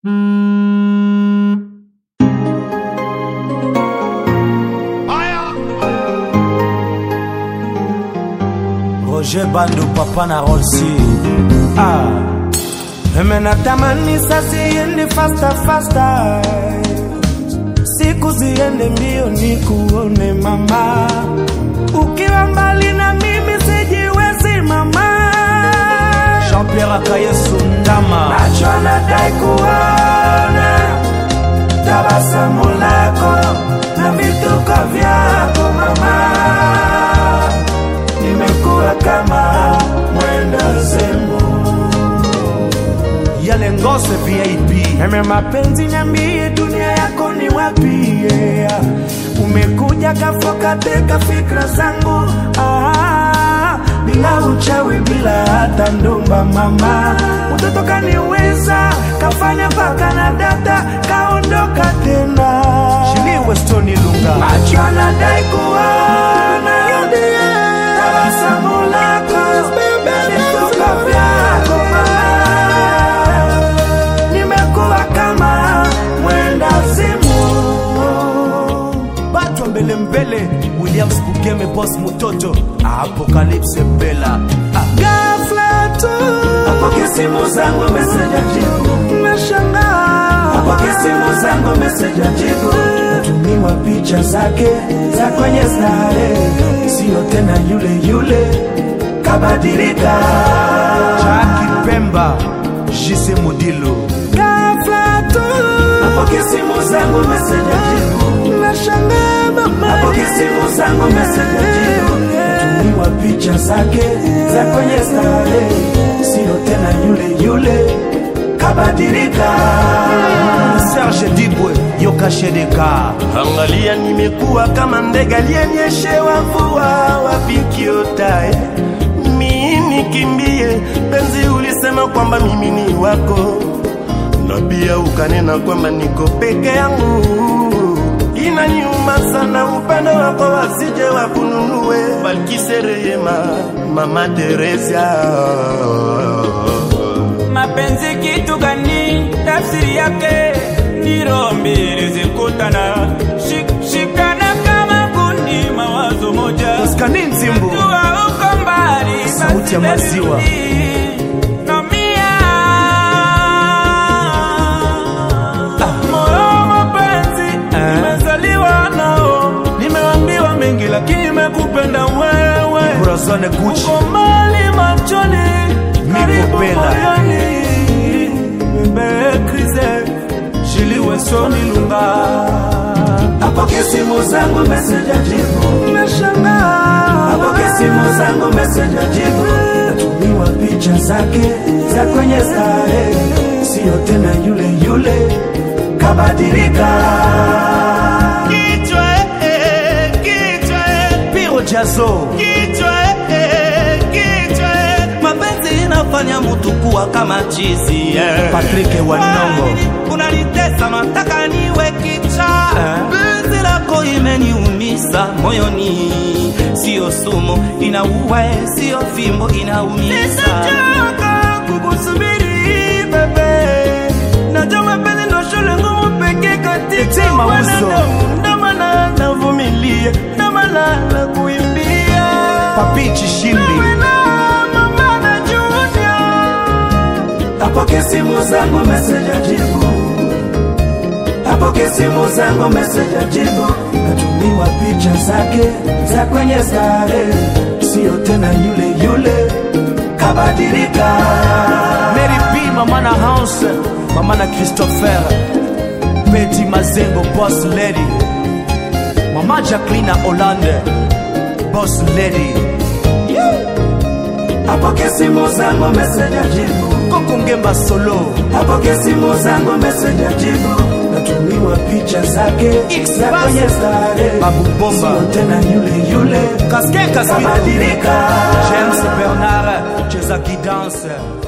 Roger Bando papa na Rolsi ah. Mimi natamani sasa iende faster faster, siku ziende mbio nikuone mama, ukiwa mbali na mimi sijiwezi mama. Jean-Pierre Akayesu Ndama, macho nadai kuona tabasamu lako na vituko vyako mama, nimekuwa kama mwenda zemu yale ngose VIP Meme mapenzi niambie dunia yako ni wapi yeah. Umekuja kafoka teka fikra zangu ah, bila uchawi bila hata ndumba mama Mtoto kaniweza kafanya paka na data kaondoka tena Shili Westoni Lunga Macho nadai kuona tabasamu lako vituko vyako mama nimekuwa kama mwenda zimu Batwa mbele mbele Williams Bugeme Boss Mutoto Apocalypse Bella ah. ghafla tu apokea simu zangu meseja jibu nashangaa apokea simu zangu meseja jibu natumiwa picha zake za kwenye stare sio tena yule yule kabadilika Jackie Pemba Jise Modilo ghafla tu apokea simu zangu meseja jibu nashangaa mama apokea simu zangu meseja jibu natumiwa picha zake za kwenye stare sio tena yule yule kabadilika Serge Dibwe Yoka Shedeka Angalia, nimekuwa kama ndege aliyenyeshewa mvua, wapi kiotae mimi nikimbie? Penzi, ulisema kwamba mimi ni wako, na pia ukanena kwamba niko peke yangu. Inaniuma sana upendo wako, wasije wakununue. Balkise Rehema, Mama Teresia mapenzi kitu gani? Tafsiri yake ni roho mbili zikutana, Shik, shikana kama kundi, mawazo moja. Oskani Nzimbu Jua uko mbali, Sauti basi ya maziwa. nirudi. Naumia. Moyo wa mapenzi nimezaliwa nao, nimeambiwa mengi, lakini nimekupenda wewe Corazon Gucci uko mbali machoni, karibu Bella. moyoni. Bebe Krize, Shili Wesoni Lunga. apokea simu zangu meseja jibu Nashangaa. apokea simu zangu meseja jibu natumiwa picha zake za kwenye stare sio tena yule yule kabadilika kichwa, eh, kichwa, eh. Piro Jazo kichwa eh, kichwa eh. mapenzi inafanya mtu kuwa kama chizi eh. Patrick Wanongo unanitesa nataka niwe kicha Eh. penzi lako imeniumisa moyoni sio sumu inaua sio fimbo inaumiza Sitachoka kukusubiri bebe, najua mapenzi ndo shule ngumu pekee Ete katika Mauso. wanadamu. Ndo maana navumilia, ndo maana nakuimbia. Papi Chishimbi Wewe na mama na Junior. apokea simu zangu meseja jibu apokea simu zangu meseja jibu natumiwa picha zake za kwenye stare sio tena yule yule kabadilika Mary B Mama na House Mama na Christopher Betty Mazengo Boss Lady Mama Jacqueline Hollande Boss Lady apokea simu zangu meseja jibu Koko Ngemba Solo apokea simu zangu meseja jibu natumiwa picha zake X za Bass. kwenye stare Babu Bomba. sio tena yule yule Casquet Casquito kabadilika James Bernard Cheza Dance